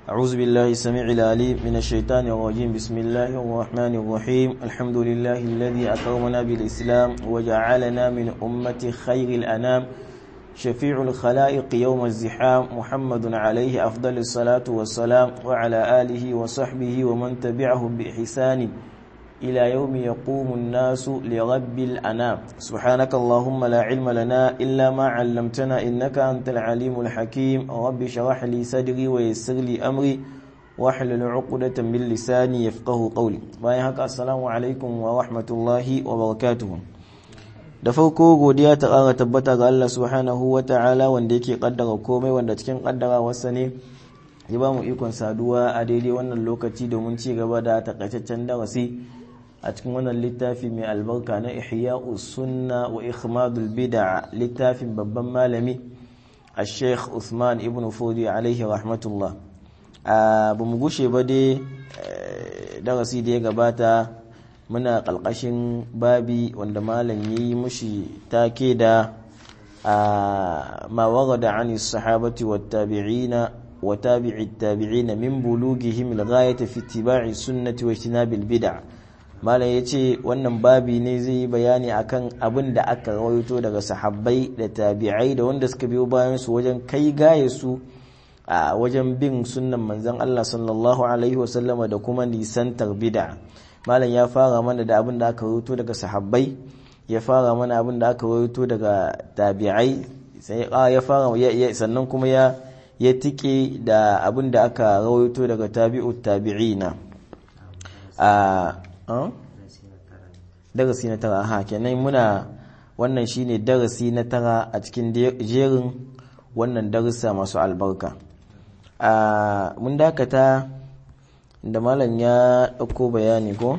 أعوذ بالله السميع العليم من الشيطان الرجيم بسم الله الرحمن الرحيم الحمد لله الذي أكرمنا بالإسلام وجعلنا من أمة خير الأنام شفيع الخلائق يوم الزحام محمد عليه أفضل الصلاة والسلام وعلى آله وصحبه ومن تبعهم بإحسان إلى يوم يقوم الناس لرب الأنام سبحانك اللهم لا علم لنا إلا ما علمتنا إنك أنت العليم الحكيم رب شرح لي صدري ويسر لي أمري واحلل عقدة من لساني يفقه قولي بايهك السلام عليكم ورحمة الله وبركاته da farko godiya ta ƙara tabbata ga Allah subhanahu wa ta'ala wanda yake kaddara komai wanda cikin kaddara wasa ne ya ba mu ikon saduwa a daidai wannan lokaci domin ci gaba da takaitaccen darasi a cikin wannan littafi mai albarka na ihya'u sunna wa ikhmadul bid'a littafin babban malami a sheikh Usman ibn Fodi alaihi rahmatullah a ba mu gushe ba dai darasi da ya gabata muna ƙalƙashin babi wanda malam yi mushi take da ma warada an sahabati wa tabi'ina wa tabi'i tabi'ina min bulughihim al-ghayati fi ittiba'i sunnati wa ijtinabil bid'ah malam yace wannan babi ne zai yi bayani akan abin da aka rawaito daga sahabbai da tabi'ai da wanda suka biyo bayan su wajen kai gaye su a wajen bin sunnan manzon Allah sallallahu alaihi wasallama da kuma nisantar bid'a malam ya fara mana da abin da aka rawaito daga sahabbai ya fara mana abin da aka rawaito daga tabi'ai sai ya fara sannan kuma ya ya tike da abin da aka rawaito daga tabi'ut tabi'ina a darasi na tara ha kenan muna wannan shine darasi na tara a cikin jerin wannan darussa masu albarka a mun dakata da malam ya ɗauko bayani ko?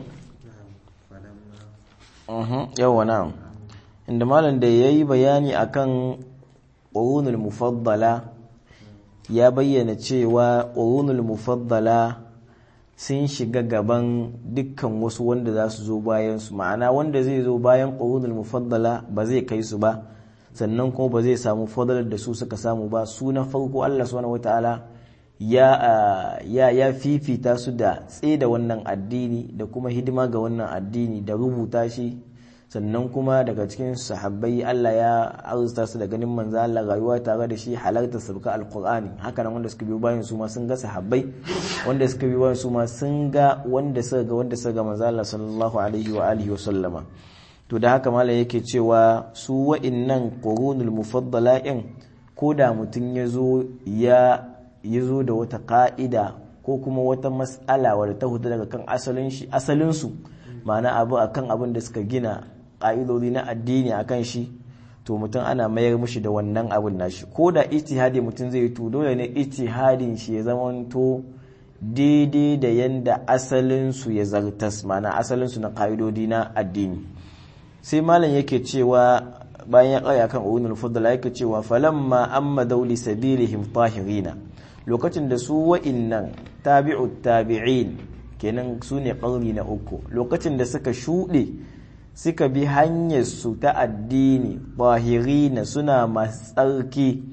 yawa na inda malam da ya yi bayani akan ƙorunul mufaddala ya bayyana cewa ƙorunul mufaddala sun shiga gaban dukkan wasu wanda za su zo bayan su ma'ana wanda zai zo bayan ƙorunul mufaddala ba zai kai su ba sannan kuma ba zai samu fadalar da su suka samu ba su na farko Allah subhanahu wataala ya ya ya fifita su da da wannan addini da kuma hidima ga wannan addini da rubuta shi sannan kuma daga cikin sahabbai Allah ya arzuta su da ganin manzo Allah rayuwa tare da shi halarta sabka alqur'ani haka nan wanda suka biyo bayan su ma sun ga sahabbai wanda suka biyo bayan su ma sun ga wanda suka ga wanda suka ga manzo Allah sallallahu alaihi wa alihi wa sallama to da haka malam yake cewa su wa'innan qurunul mufaddala in ko da mutum ya zo ya ya zo da wata ka'ida ko kuma wata mas'ala wadda ta hudu daga kan asalinsu ma'ana abu a kan abin da suka gina ƙa'idodi na addini a kan shi to mutum ana mayar mushi da wannan abin nashi ko da ijtihadi mutum zai to dole ne ijtihadin shi ya zamanto daidai da yanda asalinsu ya zartas ma'ana asalinsu na ƙa'idodi na addini sai malam yake cewa bayan ya ƙaya kan ulul fadla yake cewa falamma amma dauli sabilihim tahirina lokacin da su wa'innan tabi'ut tabi'in kenan su ne ƙarni na uku lokacin da suka shuɗe suka bi hanyar su ta addini bahirina suna masu tsarki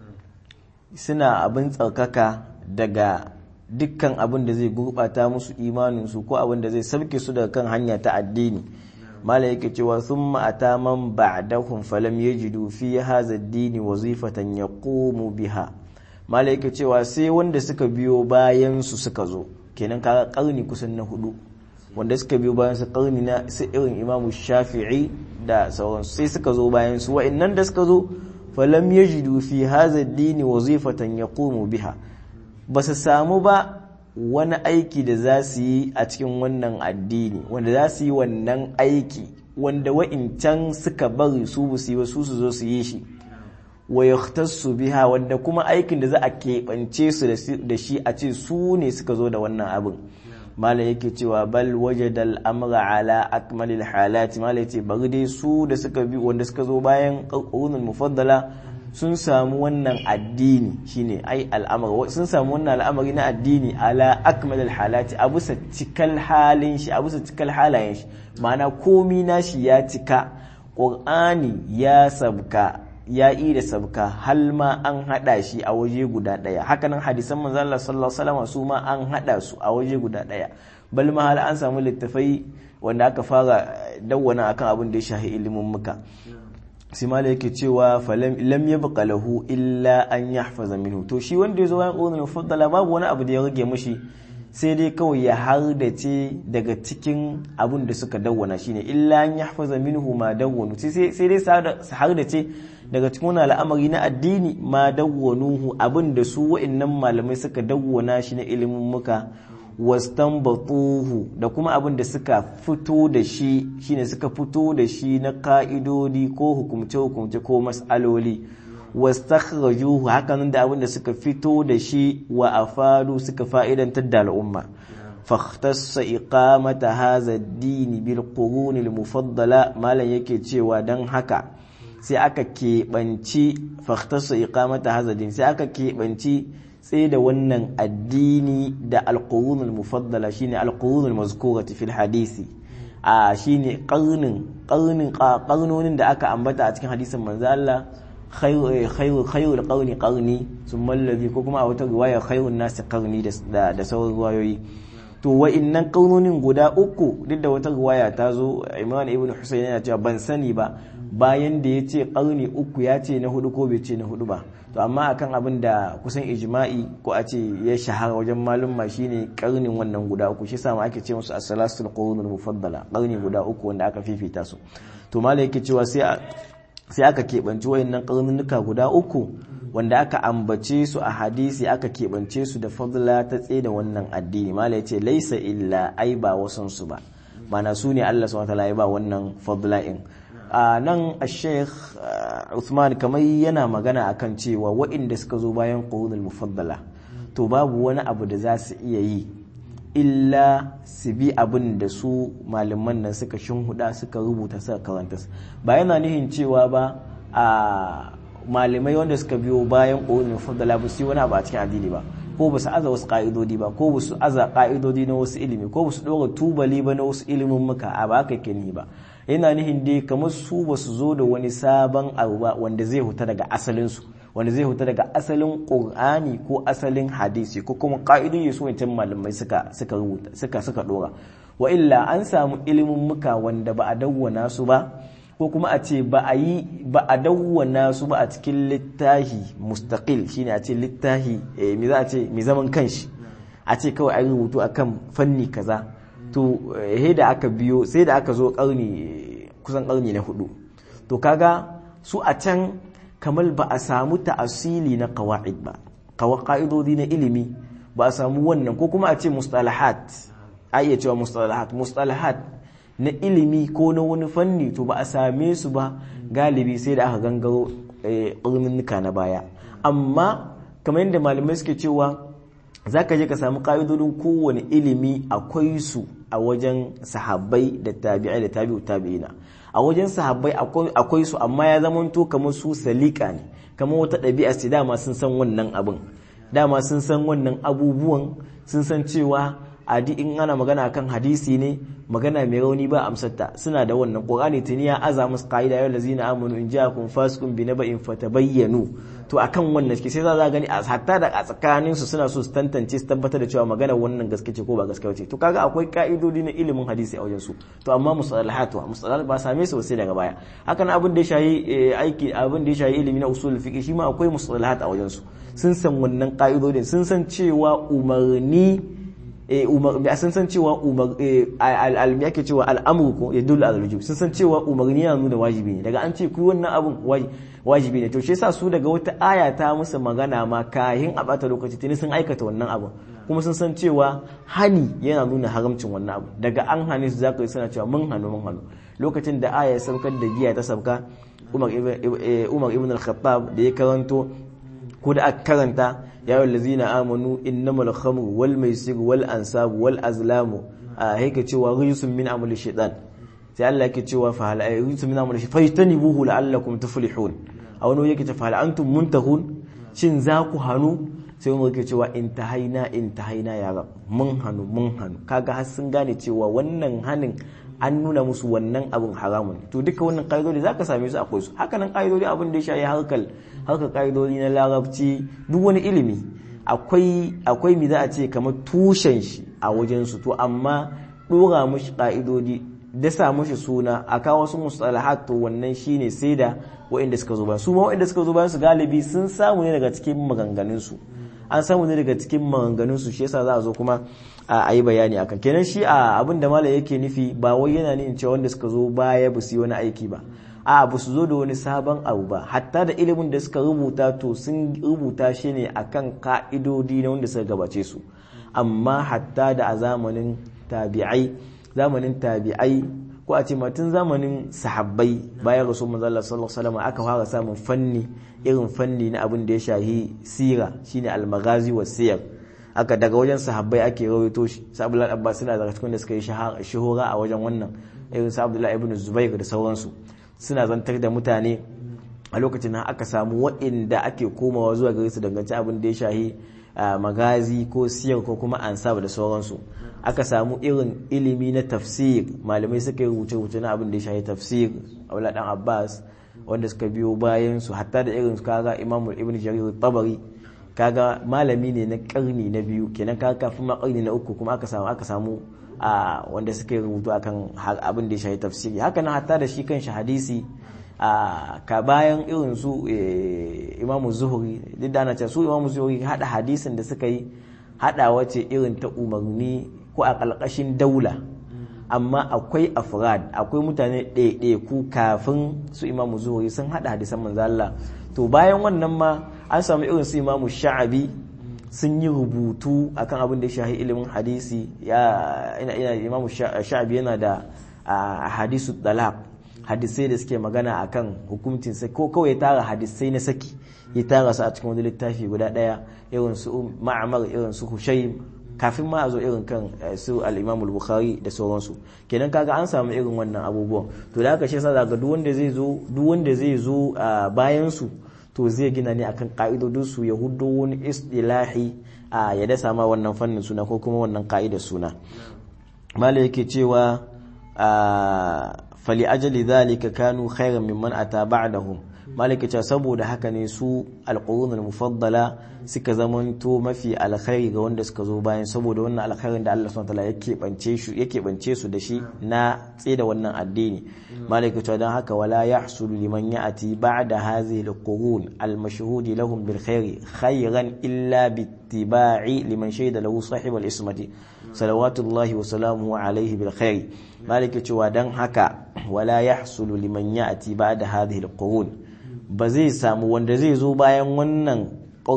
suna abin tsarkaka daga dukkan abin da zai gurɓata musu imaninsu ko abin da zai sauke su daga kan hanya ta addini mala yake cewa sun ma'ata man ba'dahum falam yajidu fi hadha ad-dini wazifatan yaqumu biha malaika cewa sai wanda suka biyo bayan su suka zo kenan kaga karni kusan na hudu wanda suka biyo bayan su karni na su irin Imam Shafi'i da sauransu sai suka zo bayan su wa'annan da suka zo falam yajidu fi hadha ad-din wazifatan yaqumu biha basu samu ba wani aiki da za su yi a cikin wannan addini wanda za su yi wannan aiki wanda wa'incan suka bari su bu su yi su su zo su yi shi wa yahtassu biha wanda kuma aikin da za a keɓance su da shi a ce su ne suka zo da wannan abin mala yake cewa bal wajada al'amra ala akmalil halati mala yace bari dai su da suka bi wanda suka zo bayan qurunul mufaddala sun samu wannan addini shine ai al'amari sun samu wannan al'amari na addini ala akmalil halati a bisa cikal halin shi a bisa cikal halayen shi ma'ana komi nashi ya cika qur'ani ya sabka ya yi da sabka hal ma an hada shi a waje guda daya hakanan hadisan manzo Allah sallallahu alaihi wasallam su ma an hada su a waje guda daya bal ma hal an samu littafai wanda aka fara dawwana akan abin da ya shahi ilimin muka sai mala yake cewa lam yabqa lahu illa an yahfaza minhu to shi wanda yazo bayan qawlul mufaddala babu wani abu da ya rage mishi sai dai kawai ya hardace daga cikin abun da suka dawwana shine illa an yahfaza minhu ma dawwanu sai dai su hardace daga cikin wani al'amari na addini ma dawwanuhu abin da su wa'annan malamai suka dawwana shi na ilimin muka wastanbatuhu da kuma abin da suka fito da shi shine suka fito da shi na ka'idodi ko hukumce-hukumce ko mas'aloli wastakhrajuhu hakanan da abin da suka fito da shi wa afadu suka fa'idantar da al'umma fahtassa iqamata hadha ad-din bil qurun al-mufaddala malan yake cewa dan haka sai aka keɓanci fahtassa iqamata hadha ad-din sai aka keɓanci tsaye da wannan addini da alƙurunul mufaddala shine alƙurunul mazkurati fil hadisi a shine qarnin qarnin qarnonin da aka ambata a cikin hadisin manzo Allah khairu khairul qarni qarni thumma alladhi ko kuma a wata riwaya khairun nasi qarni da da sauran riwayoyi to wa'innan qarnonin guda uku duk da wata riwaya ta zo Imran ibn Husayn yana cewa ban sani ba bayan da ya ce qarni uku ya ce na hudu ko bai ce na hudu ba to amma akan abin da kusan ijma'i ko a ce ya shahara wajen malumma shine karnin wannan guda uku shi sama ake ce musu as-salasul qurunul mufaddala karni guda uku wanda aka fifita su to malai yake cewa sai sai aka keɓance wayannan karnunuka guda uku wanda aka ambace su a hadisi aka keɓance su da fadla ta tsaye da wannan addini malai ce laisa illa ai ba wasan su ba mana su ne Allah subhanahu wa ta'ala ya ba wannan fadla in a nan a sheikh Uthman kamar yana magana akan cewa waɗanda suka zo bayan ƙorunul mufaddala to babu wani abu da za su iya yi illa su bi abin da su malaman nan suka shinhuda suka rubuta suka karanta ba yana nihin cewa ba a malamai wanda suka biyo bayan ƙorunul mufaddala ba su yi wani abu a cikin addini ba ko ba su aza wasu ƙa'idodi ba ko ba su aza ƙa'idodi na wasu ilimi ko ba su ɗora tubali ba na wasu ilimin muka a ba ka ni ba yana nihin dai kamar su ba su zo da wani sabon abu ba wanda zai huta daga asalinsu wanda zai huta daga asalin ƙur'ani ko asalin hadisi ko kuma ƙa'idun su wancan malamai suka suka rubuta suka suka dora wa illa an samu ilimin muka wanda ba a dawwana su ba ko kuma a ce ba a yi ba a dawwana su ba a cikin littahi mustaqil shine a ce littahi me za a ce mai zaman kanshi a ce kawai an rubutu akan fanni kaza to he da aka biyo sai da aka zo karni kusan karni na hudu to kaga su a can kamar ba a samu ta'asili na qawaid ba ka'idodi na ilimi ba a samu wannan ko kuma a ce mustalahat a iya cewa mustalahat mustalahat na ilimi ko na wani fanni to ba a same su ba galibi sai da aka gangaro ƙarninnika na baya amma kamar yadda malamai suke cewa za ka je ka samu ƙa'idodin kowane ilimi akwai su a wajen sahabbai da tabi'ai da tabi'u tabi'ina a wajen sahabbai akwai su amma ya zamanto kamar su salika ne kamar wata ɗabi'a ce dama sun san wannan abin dama sun san wannan abubuwan sun san cewa adi in ana magana kan hadisi ne magana mai rauni ba amsarta suna da wannan qur'ani tuni ya aza musu qaida ya lazina amanu in ja'akum fasiqun bi naba'in fatabayyanu to akan wannan suke sai za a gani a hatta da a tsakanin su suna so su tantance su tabbatar da cewa magana wannan gaske ce ko ba gaske ce to kaga akwai ka'idodi na ilimin hadisi a wajen su to amma musalahat wa musalahat ba same su sai daga baya hakan abin da ya shayi aiki abin da ya shayi ilimi na usul fiqh shi ma akwai musalahat a wajen su sun san wannan ka'idodin sun san cewa umarni sun san cewa al'almi ake cewa al'amuru ko ya dole al sun san cewa umarni yana nuna wajibi ne daga an ce ku wannan abun wajibi ne to shi yasa su daga wata aya ta musu magana ma kahin a bata lokaci tuni sun aikata wannan abun kuma sun san cewa hani yana nuna haramcin wannan abu daga an hane su zaka yi suna cewa mun hannu mun hannu lokacin da aya ya saukar da giya ta sauka Umar ibn al-Khattab da ya karanto ko da aka karanta ya yi lazina amanu innamal khamru wal maisir wal ansabu wal azlamu a haika cewa rijsun min amali shaitan sai Allah yake cewa fa hal rijsun min amali shaitan fajtanibuhu la'allakum tuflihun a wani yake ce fa hal antum muntahun shin za ku hanu sai umar yake cewa intahaina intahaina ya rab mun hanu mun hanu kaga har sun gane cewa wannan hanin an nuna musu wannan abin haramun to duka wannan ƙa'idodi za ka same su akwai su hakanan ƙa'idodi abin da ya shayi harkar harkar ƙa'idodi na larabci duk wani ilimi akwai akwai mi za a ce kamar tushen shi a wajen su to amma ɗora mushi ƙa'idodi dasa mushi suna a kawo wasu mustalahat to wannan shine sai da waɗanda suka zo bayan su ma waɗanda suka zo bayan su galibi sun samu ne daga cikin maganganun su an samu ne daga cikin maganganun su shi yasa za a zo kuma a yi bayani akan kenan shi a abin da malam yake nufi ba wai yana nufin cewa wanda suka zo baya ba su yi wani aiki ba a ba su zo da wani sabon abu ba hatta da ilimin da suka rubuta to sun rubuta shi ne akan ka'idodi na wanda suka gabace su amma hatta da a zamanin tabi'ai zamanin tabi'ai ko a ce tun zamanin sahabbai bayan rasul manzo Allah sallallahu alaihi wasallam aka fara samun fanni irin fanni na abin da ya shahi sira shine al-maghazi wa siyar aka daga wajen sahabbai ake rawaito shi sa Abdullah Abbas suna daga cikin da suka yi shahara a wajen wannan irin sa Abdullah ibn Zubair da sauransu suna zantar da mutane a lokacin nan aka samu waɗanda ake komawa zuwa gare su dangance abin da ya shahi magazi ko siyar ko kuma ansab da sauransu aka samu irin ilimi na tafsir malamai suka yi rubuce-rubuce na abin da ya shahi tafsir Abdullah dan Abbas wanda suka biyo bayan su hatta da irin su kaga Imam Ibn Jarir tabari kaga malami ne na karni na biyu kenan kaga kafin ma karni na uku kuma aka samu aka samu a wanda suka yi rubutu akan abin da ya shahi tafsiri haka nan hatta da shi kanshi hadisi a ka bayan irin su imamu zuhuri duk da ana cewa su imamu zuhuri hada hadisin da suka yi hada wace irin ta umarni ko a ƙalƙashin daula amma akwai afrad akwai mutane ɗaiɗaiku kafin su imamu zuhuri sun hada hadisan manzo Allah to bayan wannan ma an samu irin su imamu sha'abi sun yi rubutu akan abin da ya shahi ilimin hadisi ya ina ina imamu sha'abi yana da hadisu talaq hadisai da suke magana akan hukuncin sai ko kawai ya tara hadisai na saki ya tara su a cikin wani littafi guda daya irin su ma'amar irin su hushaym kafin ma a zo irin kan su al-imam al-bukhari da sauransu kenan kaga an samu irin wannan abubuwan to da haka shi yasa daga duk wanda zai zo duk wanda zai zo bayan su to zai gina ne akan ka'idodin su ya hudo wani istilahi a ya dasa ma wannan fannin suna ko kuma wannan ka'idar suna malai yake cewa fali ajali zalika kanu khairan mimman ata ba'dahum malaka ce saboda haka ne su alqurunul mufaddala suka zamanto mafi alkhairi ga wanda suka zo bayan saboda wannan alkhairin da Allah subhanahu wataala yake bance shi yake bance su da shi na tsida wannan addini malaka ce dan haka wala yahsulu liman ya'ti ba'da hadhihi alqurun almashhudi lahum bil khairi khairan illa bittiba'i liman shahida lahu sahibul ismati salawatullahi wa salamuhu alaihi bil khairi malaka cewa dan haka wala yahsulu liman ya'ti ba'da hadhihi alqurun ba zai samu wanda zai zo bayan wannan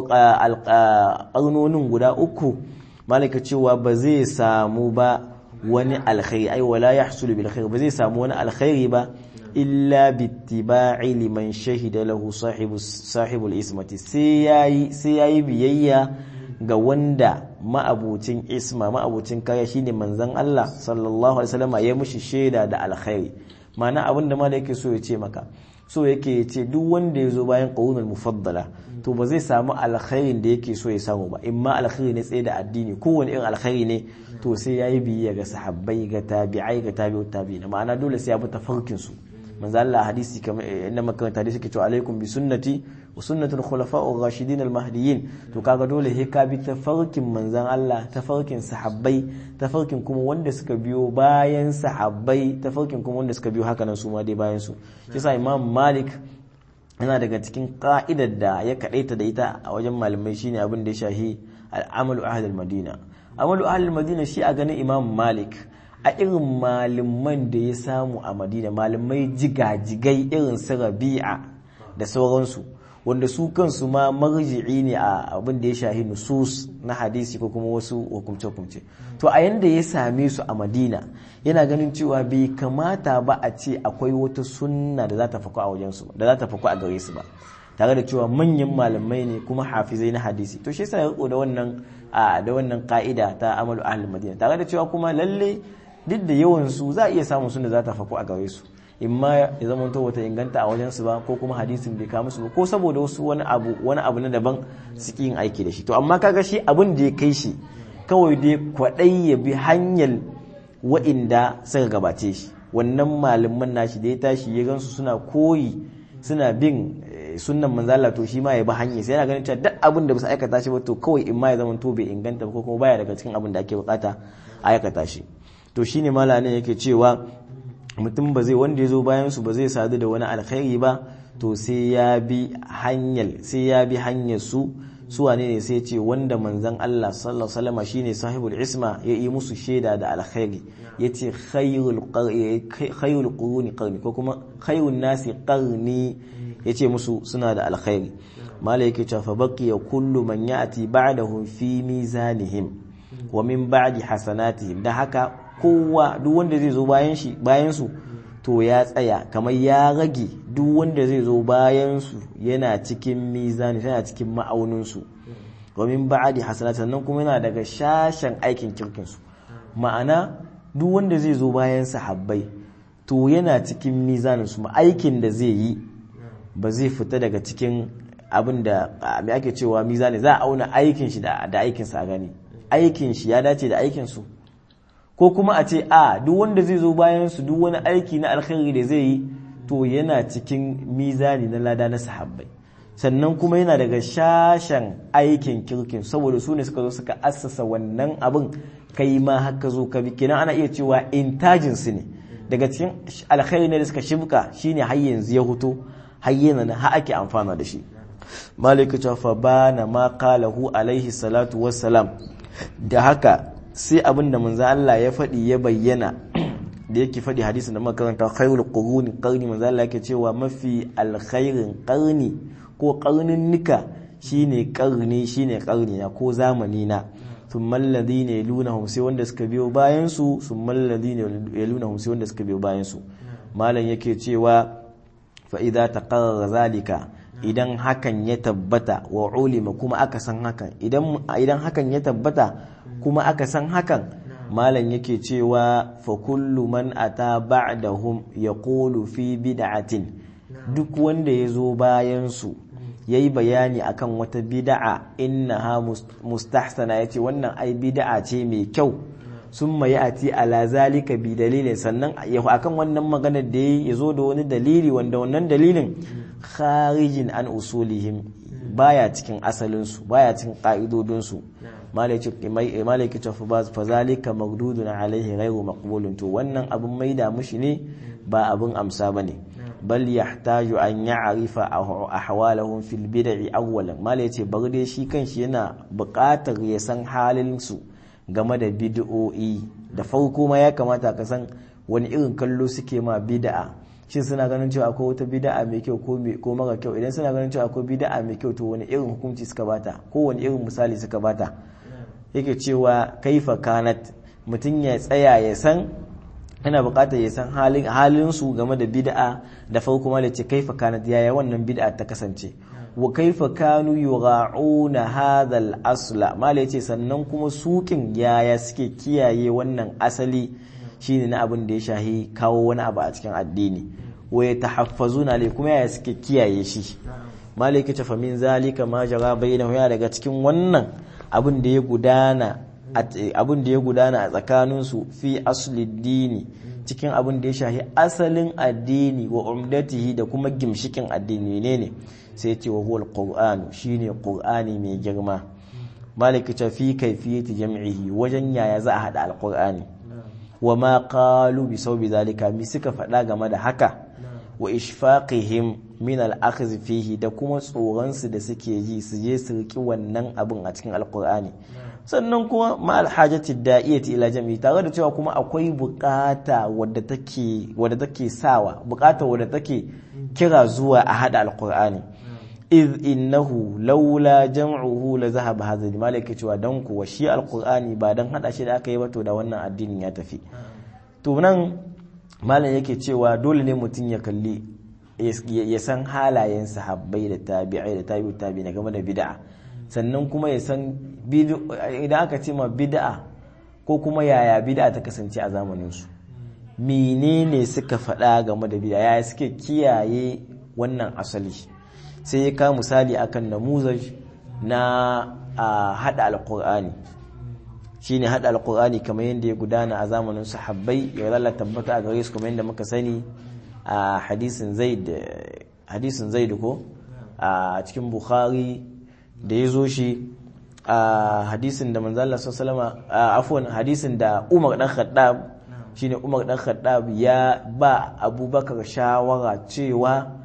alƙarnonin guda uku malaka cewa ba zai samu ba wani alkhairi ai wala yahsulu bil khair ba zai samu wani alkhairi ba illa bittiba'i liman shahida lahu sahibu sahibul ismati sai yayi sai yayi biyayya ga wanda ma'abucin isma ma'abucin kaya shine manzon Allah sallallahu alaihi wasallam ya mushi shaida da alkhairi ma'ana abinda ma da yake so ya ce maka so yake ce duk wanda ya zo bayan ƙaunar mufaddala to ba zai samu alkhairin da yake so ya samu ba in ma alkhairi ne tsaye da addini kowane irin alkhairi ne to sai ya yi biyayya ga sahabbai ga tabi'ai ga tabi'ut tabi'ina ma'ana dole sai ya bi tafarkin su manzo Allah hadisi kamar inda makaranta hadisi ke cewa alaikum bi sunnati wa sunnatul khulafa'ur rashidin al mahdiyyin to kaga dole he ka bi tafarkin manzon Allah tafarkin sahabbai tafarkin kuma wanda suka biyo bayan sahabbai tafarkin kuma wanda suka biyo haka nan su ma dai bayan su yasa imam malik yana daga cikin ka'idar da ya kadaita da ita a wajen malamai shine abin da ya shahi al'amalu ahli al-madina amalu ahli al-madina shi a ganin imam malik a irin malaman da ya samu a madina malamai jigajigai irin su rabi'a da sauransu wanda su kansu ma marji'i ne a abin da ya shahi nusus na hadisi ko kuma wasu hukumce-hukumce to a yanda ya same su a madina yana ganin cewa bai kamata ba a ce akwai wata sunna da za ta faku a wajensu da za ta faku a gare su ba tare da cewa manyan malamai ne kuma hafizai na hadisi to shi yasa ya riko da wannan da wannan ka'ida ta amalu ahlul madina tare da cewa kuma lalle duk da yawan su za a iya samun sunna za ta faku a gare su imma ya zama to wata inganta a wajen su ba ko kuma hadisin bai kawo musu ba ko saboda wasu wani abu wani abu na daban suke yin aiki da shi to amma kaga shi abin da ya kai shi kawai dai kwadai ya bi hanyar wa'inda suka gabace shi wannan malaman nashi da ya tashi ya gansu suna koyi suna bin sunnan manzala to shi ma ya bi hanyar sai yana ganin cewa duk abin da ba su aikata shi ba to kawai in ma ya zama to bai inganta ba ko kuma baya daga cikin abin da ake bukata a aikata shi to shine malamin yake cewa mutum ba zai wanda ya zo bayan su ba zai sadu da wani alkhairi ba to sai ya bi hanyar sai ya bi hanyar su su wane ne sai ce wanda manzon Allah sallallahu alaihi wasallam shine sahibul isma ya yi musu shaida da alkhairi yace khayrul khayrul quruni qarni ko kuma khayrun nasi qarni yace musu suna da alkhairi mala yake cewa fa baqiya kullu man ya'ti ba'dahum fi mizanihim wa min ba'di hasanatihim da haka kowa duk wanda zai zo bayan shi bayan su to ya tsaya kamar ya rage duk wanda zai zo bayan su yana cikin mizani yana cikin ma'aunin su wa min ba'di hasanat sannan kuma yana daga shashan aikin kirkin su ma'ana duk wanda zai zo bayan sahabbai to yana cikin mizanin su aikin da zai yi ba zai fita daga cikin abin da me ake cewa mizani za a auna aikin shi da aikin sa gani aikin shi ya dace da aikin su ko kuma a ce a duk wanda zai zo bayan su duk wani aiki na alkhairi da zai yi to yana cikin mizani na lada na sahabbai sannan kuma yana daga shashen aikin kirkin saboda su ne suka zo suka assasa wannan abin kai ma haka zo ka bi kenan ana iya cewa intajin su ne daga cikin alkhairi ne da suka shibka shine har yanzu ya huto har yana har ake amfana da shi malika ta fa bana ma qalahu alaihi salatu wassalam da haka sai abin da manzo Allah ya faɗi ya bayyana da yake faɗi hadisin da muka karanta khairul quruni qarni manzo Allah yake cewa mafi alkhairin qarni ko qarnin nika shine qarni shine qarni na ko zamani na thumma alladhina yalunahum sai wanda suka biyo bayan su thumma alladhina yalunahum sai wanda suka biyo bayan su malam yake cewa fa idza taqarrara zalika idan hakan ya tabbata wa ulima kuma aka san hakan idan idan hakan ya tabbata kuma aka san hakan malam yake cewa fa kullu man ata ba'dahum yaqulu fi bid'atin duk wanda ya zo bayan su yayi bayani akan wata bid'a innaha mustahsana yace wannan ai bid'a ce mai kyau summa ya'ti ala zalika bi dalilin sannan ya akan wannan maganar da ya zo da wani dalili wanda wannan dalilin kharijin an usulihim baya cikin asalinsu baya cikin ƙa'idodinsu malaki ta fa zalika magdudun alaihi ghairu maqbulun to wannan abin maida mushi ne ba abin amsa bane bal yahtaju an ya'rifa ahwalahum fil bid'i awwalan malai yace bar dai shi kanshi yana buƙatar ya san halin su game da bid'o'i da farko ma ya kamata ka san wani irin kallo suke ma bid'a shin suna ganin cewa akwai wata bid'a mai kyau ko mara kyau idan suna ganin cewa akwai bid'a mai kyau to wani irin hukunci suka bata ko wani irin misali suka bata yake cewa kaifa kanat mutum ya tsaya ya san yana buƙatar ya san halin halin su game da bid'a da farko ma da ce kaifa kanat yaya wannan bid'a ta kasance wa kaifa kanu yugha'una hadha al-asla mala yace sannan kuma sukin yaya suke kiyaye wannan asali shine na abin da ya shahi kawo wani abu a cikin addini wa ya tahaffazuna ne kuma ya suke kiyaye shi maliki ta famin zalika ma jara bayyana ya daga cikin wannan abin da ya gudana abin da ya gudana a tsakanin su fi asli dini cikin abin da ya shahi asalin addini wa umdatihi da kuma gimshikin addini ne ne sai ce wa huwal qur'anu shine qur'ani mai girma maliki ta fi kaifiyati jam'ihi wajen yaya za a hada alqur'ani wa ma qalu bi saubi zalika mi suka faɗa game da haka wa ishfaqihim min al-akhdh fihi da kuma tsoron su da suke ji su je su riki wannan abin a cikin alqur'ani sannan kuma ma al-hajati da'iyati ila jami'i tare da cewa kuma akwai bukata wadda take wadda take sawa bukata wadda take kira zuwa a hada alqur'ani iz innahu laula jam'uhu la zahaba hadha malaka cewa dan kuwa shi alqur'ani ba dan hada shi da aka yi ba to da wannan addinin ya tafi to nan malam yake cewa dole ne mutum ya kalli ya san halayen sahabbai da tabi'ai da tabi'u tabi'in game da bid'a sannan kuma ya san idan aka ce ma bid'a ko kuma yaya bid'a ta kasance a zamanin su menene suka faɗa game da bid'a yaya suke kiyaye wannan asali sai ya kawo misali akan namuzaj na a hada alkur'ani shine hada alqur'ani kamar yadda ya gudana a zamanin sahabbai ya Allah tabbata a gare su kamar yadda muka sani a hadisin zaid hadisin zaid ko a cikin bukhari da ya zo shi a hadisin da manzo Allah sallallahu alaihi wasallam afwan hadisin da Umar dan Khattab shine Umar dan Khattab ya ba Abubakar shawara cewa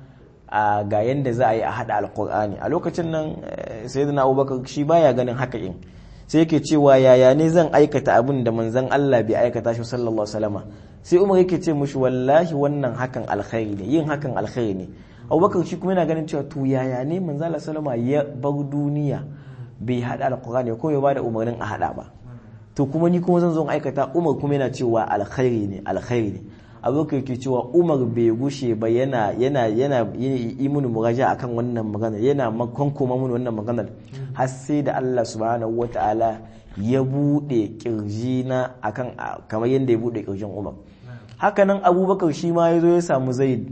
ga yanda za a yi a hada alqur'ani a lokacin nan sayyidina Abubakar shi baya ganin haka in sai yake cewa yaya ne zan aikata abin da manzon Allah bai aikata shi sallallahu alaihi wasallam sai Umar yake ce mushi wallahi wannan hakan alkhairi ne yin hakan alkhairi ne Abubakar shi kuma yana ganin cewa to yaya ne manzon Allah sallallahu alaihi wasallam ya bar duniya bai hada alqur'ani ko ya bada umarnin a hada ba to kuma ni kuma zan zo aikata Umar kuma yana cewa alkhairi ne alkhairi ne Abubakar yake cewa Umar bai gushe ba yana yana yana yi mun muraja akan wannan maganar yana makonkoma mun wannan maganar har sai da Allah subhanahu wataala ya bude kirjina akan kamar yadda ya bude kirjin Umar hakanan Abubakar shi ma yazo ya samu Zaid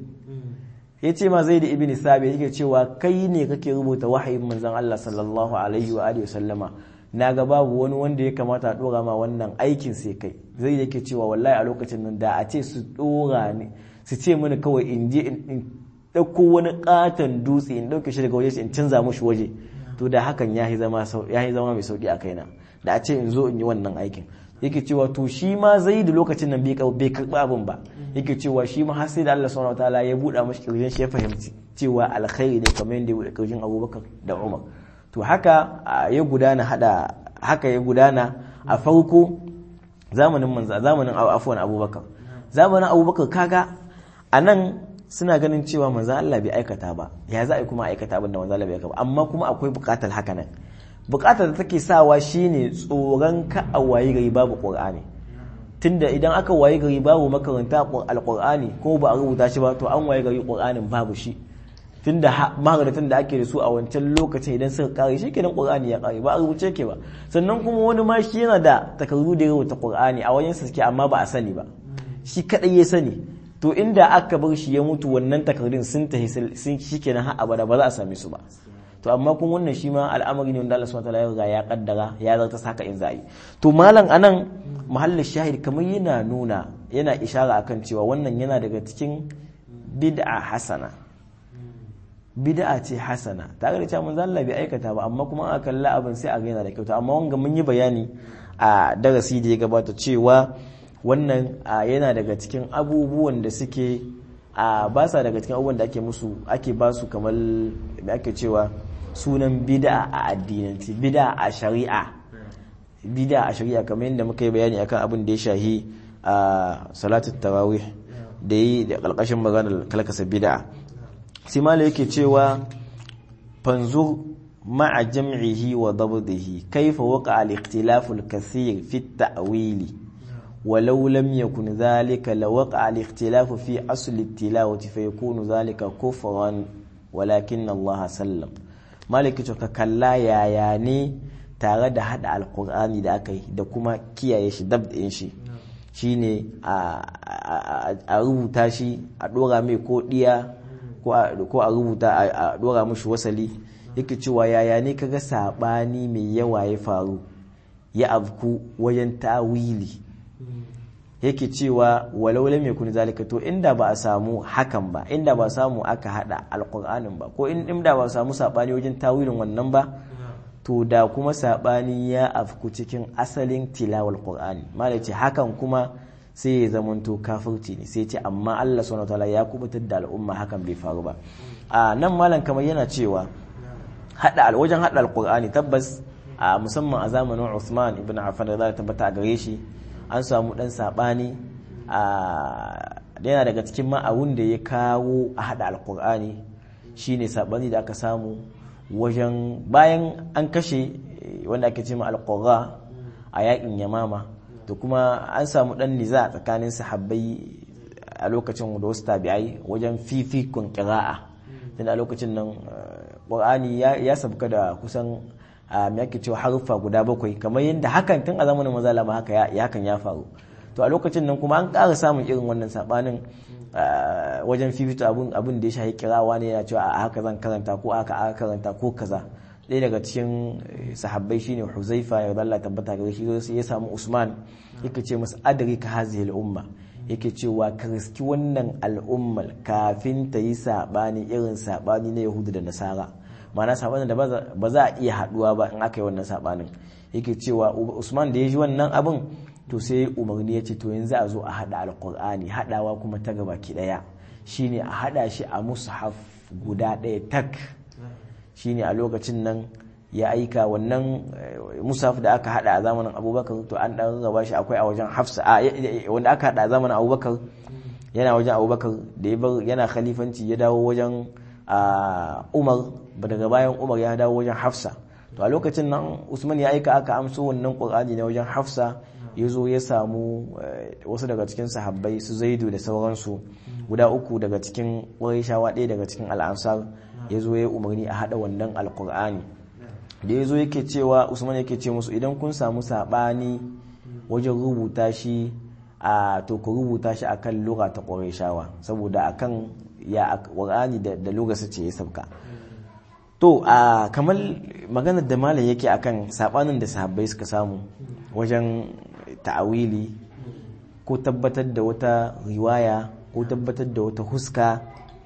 ya ce ma Zaid ibn Sabi yake cewa kai ne kake rubuta wahayin manzon Allah sallallahu alaihi wa alihi wasallama naga babu wani wanda ya kamata a dora ma wannan aikin sai kai zai yake cewa wallahi a lokacin nan da a ce su dora ne su ce mini kawai in je in ɗauko wani katon dutse in ɗauke shi daga waje in canza mushi waje to da hakan ya yi zama mai sauki a kaina da a ce in zo in yi wannan aikin yake cewa to shi ma zai da lokacin nan bai karɓi abin ba yake cewa shi ma har sai da Allah subhanahu wataala ya buɗa mashi kirjin shi ya fahimci cewa alkhairi ne kamar yadda ya buɗe kirjin Abubakar da Umar to haka ya gudana hada haka ya gudana a farko zamanin manzo zamanin afwan Abubakar zamanin Abubakar kaga anan suna ganin cewa manzo Allah bai aikata ba ya za a kuma aikata abin da manzo Allah bai aikata ba amma kuma akwai bukatar haka nan bukatar da take sawa shine tsoron ka a wayi gari babu qur'ani tunda idan aka wayi gari babu makaranta alqur'ani ko ba a rubuta shi ba to an wayi gari qur'anin babu shi tunda maharatun da ake da su a wancan lokacin idan suka kare shi kenan qur'ani ya kare ba a rubuce ke ba sannan kuma wani ma shi yana da takardu da rubuta qur'ani a wajen sa suke amma ba a sani ba shi kadai ya sani to inda aka bar shi ya mutu wannan takardun sun tafi sun shikenan har abada ba za a same su ba to amma kun wannan shi ma al'amari ne wanda Allah subhanahu wataala ya riga ya kaddara ya zarta saka in za'i to malam anan mahallin shahid kamar yana nuna yana ishara akan cewa wannan yana daga cikin bid'a hasana bid'a ce hasana tare da cewa manzo Allah bai aikata ba amma kuma aka kalla abin sai a ga yana da kyauta amma wanga mun yi bayani a darasi da ya gabata cewa wannan yana daga cikin abubuwan da suke a ba sa daga cikin abubuwan da ake musu ake ba su kamar da ake cewa sunan bid'a a addinanci bid'a a shari'a bid'a a shari'a kamar yadda muka yi bayani akan abin da ya shahi a salatul tarawih da yi da kalkashin maganar kalkasa bid'a sai mala yake cewa fanzur ma'a jam'ihi wa dabdihi kaifa waqa al-ikhtilaf al-kathir fi at-ta'wili ولو لم يكن ذلك لوقع الاختلاف في أصل التلاوة فيكون ذلك كفرا ولكن الله سلم مالك ka kalla yaya ne tare da hada alkur'ani da aka yi da kuma kiyaye shi dab ɗin shi shine a rubuta shi a ɗora mai ko ɗiya ko a rubuta a ɗora mashi wasali yake cewa yaya ne kaga saɓani mai yawa ya faru ya afku wajen tawili yake cewa walau lam yakun zalika to inda ba a samu hakan ba inda ba samu aka hada alqur'anin ba ko inda ba samu sabani wajen tawilin wannan ba to da kuma sabani ya afku cikin asalin tilawal qur'ani malai ce hakan kuma sai ya zamanto kafirci ne sai ce amma Allah subhanahu wataala ya kubutar da al'umma hakan bai faru ba a nan malam kamar yana cewa hada wajen hada alqur'ani tabbas a musamman a zamanin Uthman ibn Affan da za ta tabbata a gare shi an samu dan sabani a yana daga cikin ma'awun da ya kawo a hada alkur'ani shine sabani da aka samu wajen bayan an kashe wanda ake ce ma alqurra a yakin yamama to kuma an samu dan niza tsakanin sahabbai a lokacin da wasu tabi'ai wajen fifikun qira'a tun a lokacin nan qur'ani ya sabka da kusan me ake cewa haruffa guda bakwai kamar yadda hakan tun a zamanin maza lama haka ya hakan ya faru to a lokacin nan kuma an ƙara samun irin wannan sabanin wajen fifito abun abun da ya shahi kirawa ne ya cewa a haka zan karanta ko aka aka karanta ko kaza ɗaya daga cikin sahabbai shine Huzaifa ya Allah tabbata gare shi ya samu Usman yake ce masa adrika hazihi al-umma yake cewa ka riski wannan al'ummar kafin ta yi sabani irin sabani na Yahudu da Nasara ma'ana sabanin da ba za a iya haduwa ba in aka yi wannan sabanin yake cewa Usman da ya ji wannan abin to sai umarni ya ce to yanzu a zo a hada alqur'ani hadawa kuma ta gaba ki daya shine a hada shi a mushaf guda daya tak shine a lokacin nan ya aika wannan musaf da aka hada a zamanin abubakar to an dan raba shi akwai a wajen hafsa wanda aka hada a zamanin abubakar yana wajen abubakar da ya bar yana khalifanci ya dawo wajen umar daga bayan umar ya dawo wajen hafsa to a lokacin nan usman ya aika aka amso wannan qur'ani na wajen hafsa ya zo ya samu wasu daga cikin sahabbai su zaidu da sauransu guda uku daga cikin ƙwarishawa ɗaya daga cikin al'ansar ya zo ya umarni a haɗa wannan alƙur'ani da ya zo yake cewa usman yake ce musu idan kun samu saɓani wajen rubuta shi a to ku rubuta shi akan lura ta ƙwarishawa saboda akan ya ƙur'ani da lura su ce ya sauka to a kamar maganar da malam yake akan saɓanin da sahabbai suka samu wajen ta'awili ko tabbatar da wata riwaya ko tabbatar da wata huska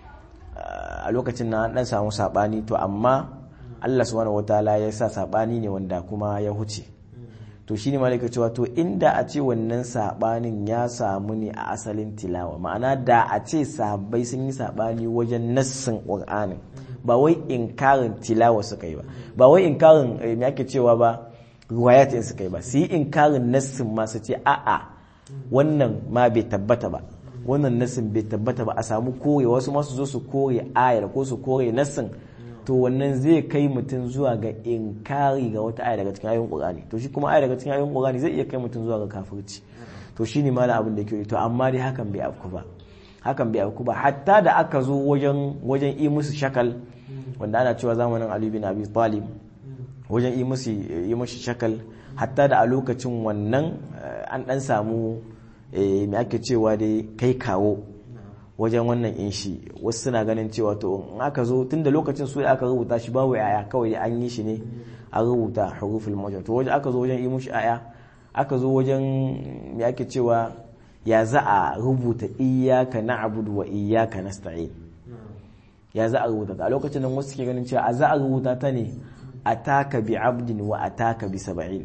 a lokacin na dan samu sabani to amma Allah subhanahu wataala ya sa sabani ne wanda kuma ya huce to shine malaka cewa to inda a ce wannan sabanin ya samu ne a asalin tilawa ma'ana da a ce sahabbai sun yi sabani wajen nassin qur'anin ba wai inkarin tilawa suka yi ba ba wai inkarin me ake cewa ba riwayatin suka yi ba su yi inkarin nassin ma su ce a'a wannan ma bai tabbata ba wannan nassin bai tabbata ba a samu kore wasu masu zo su kore ayar ko su kore nassin to wannan zai kai mutum zuwa ga inkari ga wata aya daga cikin ayoyin qur'ani to shi kuma aya daga cikin ayoyin qur'ani zai iya kai mutum zuwa ga kafirci to shine mala abin da yake to amma dai hakan bai afku ba hakan bai afku ba hatta da aka zo wajen wajen yi musu shakal wanda ana cewa zamanin Ali bin Abi Talib wajen yi musu yi musu shakal hatta da a lokacin wannan an dan samu me ake cewa dai kai kawo wajen wannan in shi wasu suna ganin cewa to in aka zo tun da lokacin su aka rubuta shi babu yaya kawai an yi shi ne a rubuta huruful mawjud to wajen aka zo wajen yi mushi aya aka zo wajen me ake cewa ya za a rubuta iyyaka na'budu wa iyyaka nasta'in ya za a rubuta ta a lokacin nan wasu ke ganin cewa a za a rubuta ta ne ataka bi abdin wa ataka bi sab'in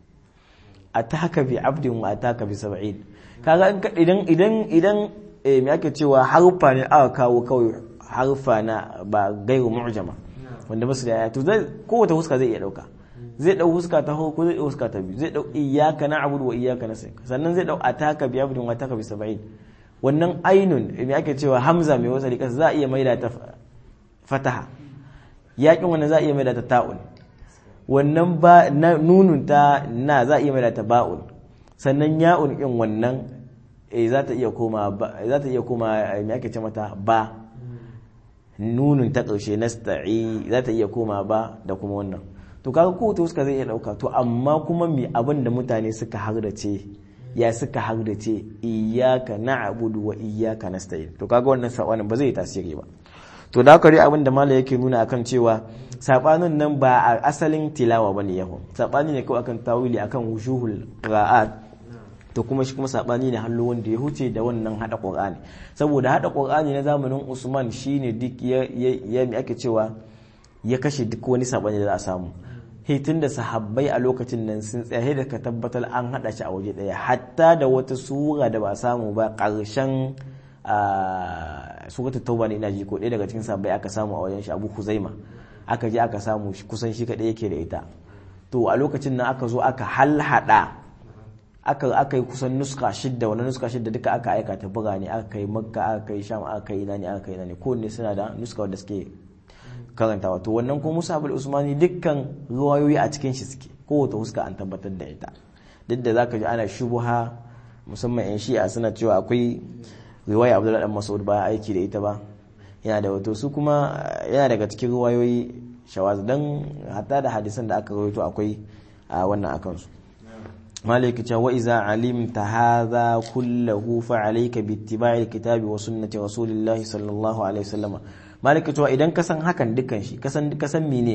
ataka bi abdin wa ataka bi sab'in kaga idan idan idan eh me ake cewa harfa ne aka kawo kawai harfa na ba gairu mu'jama wanda basu da yaya to zai kowace huska zai iya dauka zai dau huska ta ko zai dau huska ta biyu zai dau iyyaka na'budu wa iyyaka nasta'in sannan zai dau ataka bi abdin wa ataka bi sab'in wannan ainun me ake cewa hamza mai wasa likas za a iya maida ta fataha yakin wannan za a iya maida ta ta'un wannan ba nunun ta na za a iya maida ta ba'un sannan ya'un in wannan eh za ta iya koma za ta iya koma me ake ce mata ba nunun ta ƙarshe nasta'i za ta iya koma ba da kuma wannan to kaga ko to suka zai iya dauka to amma kuma me abin da mutane suka hardace ya suka hardace iyyaka na'budu wa iyyaka nasta'in to kaga wannan sabanin ba zai tasiri ba to da haka abin da malai yake nuna akan cewa sabanin nan ba a asalin tilawa bane yahu sabani ne kawai akan tawili akan wushuhul qira'at to kuma shi kuma sabani ne hallo wanda ya huce da wannan hada qur'ani saboda hada qur'ani na zamanin Usman shine duk ya ya ake cewa ya kashe duk wani sabani da za a samu hitun da sahabbai a lokacin nan sun tsaye da ka tabbatar an hada shi a waje daya hatta da wata sura da ba samu ba karshen suratul tauba ne ina ji ko ɗaya daga cikin sahabbai aka samu a wajen shi Abu Huzaima aka je aka samu kusan shi kadai yake da ita to a lokacin nan aka zo aka halhada aka aka yi kusan nuska shidda wannan nuska shidda duka aka aika ta buga ne aka kai makka aka kai sham aka kai ina ne aka kai ina ne kowanne suna da nuska wanda suke karantawa to wannan kuma Musa abul Usmani dukkan ruwayoyi a cikin shi suke kowace huska an tabbatar da ita duk da zaka ji ana shubuha musamman yan shi'a suna cewa akwai riwaya Abdullahi dan Mas'ud ba aiki da ita ba yana da wato su kuma yana daga cikin ruwayoyi shawaz dan hatta da hadisan da aka rawaito akwai a wannan akan su مالك وإذا علمت هذا كله فعليك باتباع الكتاب وسنة رسول الله صلى الله عليه وسلم مالك تو idan ka san hakan dukan shi ka san ka san mene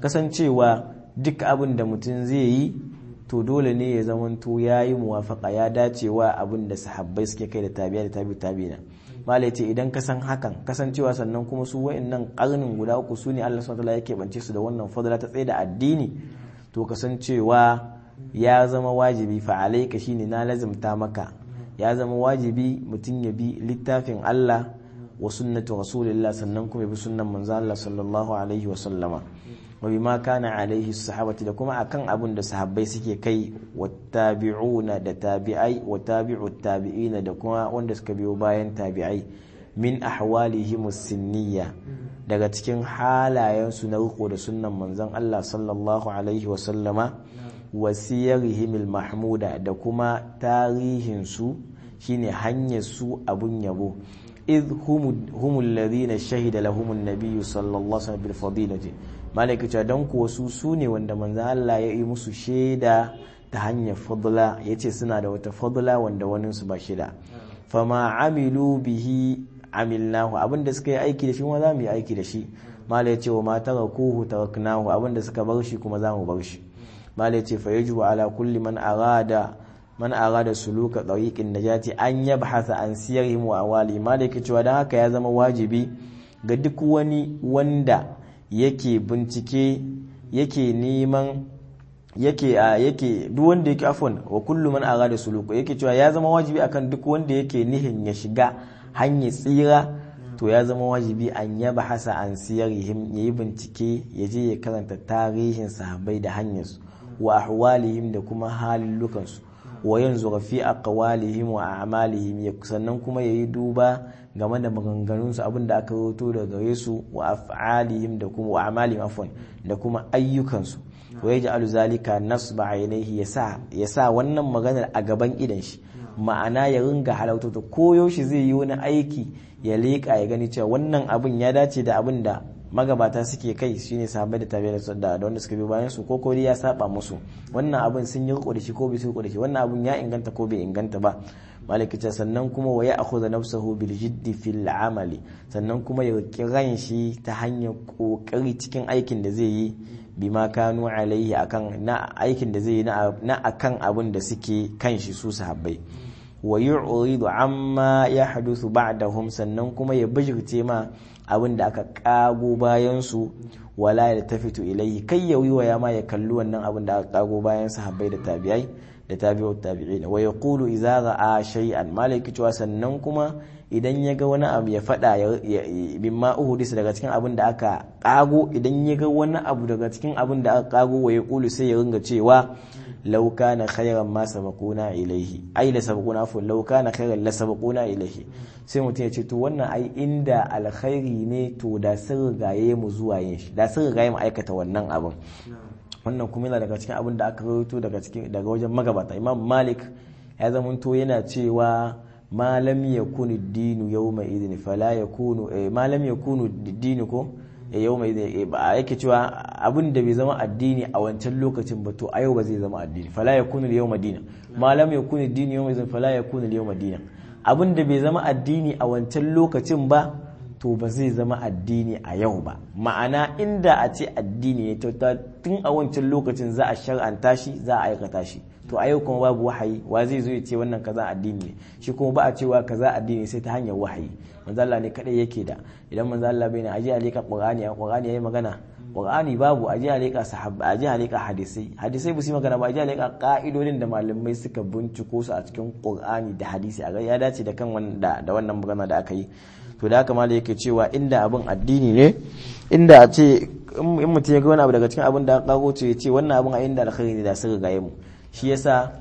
kasancewa duk abin da mutum zai yi to dole ne ya zamanto ya yi muwafaka ya dacewa abin da sahabbai suke kai da tabi'a da tabi tabi'ina malai ce idan ka san hakan kasancewa sannan kuma su wa'annan karnin guda uku su ne Allah subhanahu yake bance su da wannan fadla ta tsaye da addini to kasancewa ya zama wajibi fa alayka shine na lazimta maka ya zama wajibi mutum ya bi littafin Allah wa sunnatu rasulillah sannan kuma ya bi sunnan manzo Allah sallallahu alaihi wa sallama wa bima kana alaihi sahabati da kuma akan abin da sahabbai suke kai wattabi'una da tabi'ai wa tabi'u tabi'ina da kuma wanda suka biyo bayan tabi'ai min ahwalihim sinniya daga cikin halayensu na riko da sunnan manzon Allah sallallahu alaihi wa sallama wa siyarihim mahmuda da kuma tarihin su shine hanyar su abun yabo idh humul ladina shahida lahumun nabiyyu sallallahu alaihi wasallam bil fadilati malaikata dan kuwa su su ne wanda manzon Allah ya yi musu shaida ta hanyar fadla yace suna da wata fadla wanda wani su ba shida fama amilu bihi amilnahu abinda suka yi aiki da shi kuma za mu yi aiki da shi mala yace wa ma tarakuhu taraknahu abinda suka bar shi kuma za mu bar shi mala yace fa yajibu ala kulli man arada man arada suluka tariqin najati an yabhasa an siyarhim wa awali malaka cewa dan haka ya zama wajibi ga duk wani wanda yake bincike yake neman yake a yake duk wanda yake afwan wa kullu man arada suluka yake cewa ya zama wajibi akan duk wanda yake nihin ya shiga hanyar tsira to ya zama wajibi an yabhasa an siyarhim yayi bincike ya je ya karanta tarihin sahabbai da hanyarsu wa ahwalihim da kuma halillukansu wa yanzu fi aqwalihim wa a'malihim sannan kuma yayi duba game da maganganunsu abinda aka rawaito daga gare su wa af'alihim da kuma wa a'malihim afwan da kuma ayyukansu wa yaj'alu zalika nasba ainihi yasa yasa wannan maganar a gaban idan shi ma'ana ya ringa halauta to koyo shi zai yi wani aiki ya leƙa ya gani cewa wannan abin ya dace da abin da magabata suke kai shine sahabbai da tabi'a da da wanda suka bi bayan su ko ko ya saba musu wannan abin sun yi riko da shi ko bai su riko da shi wannan abin ya inganta ko bai inganta ba malaki ce sannan kuma wa ya akhudha nafsahu bil jiddi fil amali sannan kuma ya kiran shi ta hanyar kokari cikin aikin da zai yi bima kanu alaihi akan na aikin da zai yi na akan abin da suke kan shi su sahabbai wa yu'ridu amma yahduthu ba'dahum sannan kuma ya bijirce ma abin da aka kago bayan su wala ya tafitu ilaihi kai ya wiwaya ma ya kalli wannan abin da aka kago bayan sahabbai da tabi'ai da tabi'ut tabi'ina wa yaqulu idza ra'a shay'an malaki cewa sannan kuma idan ya ga wani abu ya fada bimma uhudis daga cikin abin da aka kago idan ya ga wani abu daga cikin abin da aka kago wa yaqulu sai ya ringa cewa law kana khayran ma sabaquna ilaihi ai la sabaquna fa law kana khayran la sabaquna ilaihi sai mutum ya ce to wannan ai inda alkhairi ne to da sun rigaye mu zuwa yin shi da sun rigaye mu aikata wannan abin wannan kuma yana daga cikin abin da aka rawaito daga cikin daga wajen magabata imam malik ya zamanto yana cewa ma lam yakunu dinu yawma idin fala yakunu eh, ma lam yakunu dinu ko yawma idin ba yake cewa abin da bai zama addini a wancan lokacin ba to a yau ba zai zama addini fala yakunu yawma dina ma lam yakunu dinu yawma idin fala yakunu yawma dina abin da bai zama addini a wancan lokacin ba to ba zai zama addini a yau ba ma'ana inda a ce addini ne tun a wancan lokacin za a shar'anta shi za a aikata shi to a yau kuma babu wahayi wa zai zo ya ce wannan kaza addini ne shi kuma ba a cewa kaza addini sai ta hanyar wahayi manzo Allah ne kadai yake da idan manzo Allah bai na aje a leka qur'ani a qur'ani yayi magana qur'ani babu aje a leka sahabba aje a leka hadisai hadisai ba su magana ba aje a leka ka'idodin da malamai suka binciko su a cikin qur'ani da hadisi a ga ya dace da kan wanda da wannan magana da aka yi to da haka malai yake cewa inda abin addini ne inda a ce in mutum ya ga wani abu daga cikin abin da aka kago ce ya ce wannan abin a inda alkhairi ne da sun rigaye mu shi yasa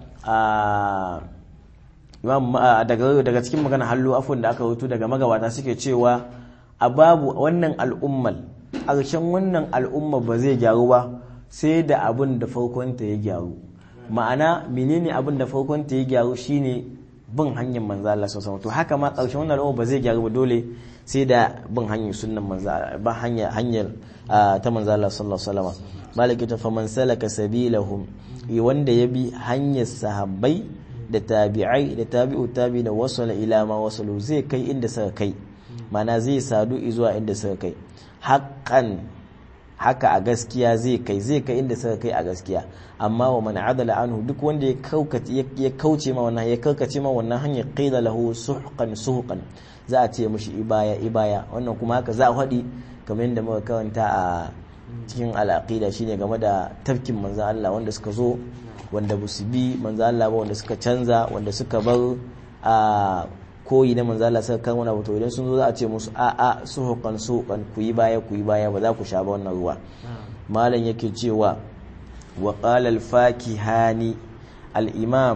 a imam daga daga cikin magana hallu afun da aka rubuto daga magabata suke cewa a babu wannan al'ummal ƙarshen wannan al'umma ba zai gyaru ba sai da abin da farkonta ya gyaru ma'ana menene abin da farkonta ya gyaru shine bin hanyar manzo Allah sallallahu to haka ma ƙarshen wannan al'umma ba zai gyaru ba dole sai da bin hanyar sunnan manzo ba hanyar hanyar ta manzo Allah sallallahu alaihi wasallam malaki ta faman salaka sabilahum wanda ya bi hanyar sahabbai da tabi'ai da tabi'u tabi da wasala ila ma wasalu zai kai inda suka kai mana zai sadu zuwa inda suka kai haqqan haka a gaskiya zai kai zai kai inda suka kai a gaskiya amma wa man adala anhu duk wanda ya kaukace ya kauce ma wannan ya kaukace ma wannan hanyar qila lahu suhqan suhqan za a ce mishi ibaya ibaya wannan kuma haka za a faɗi kamar yadda muka karanta a cikin al'aqida shine game da tafkin manzon Allah wanda suka zo wanda ba su bi manzon Allah ba wanda suka canza wanda suka bar a koyi na manzo Allah suka kan wani abu to idan sun zo za a ce musu a a suhuqan suhuqan ku yi baya ku yi baya ba za ku sha ba wannan ruwa malam yake cewa wa qala al fakihani al imam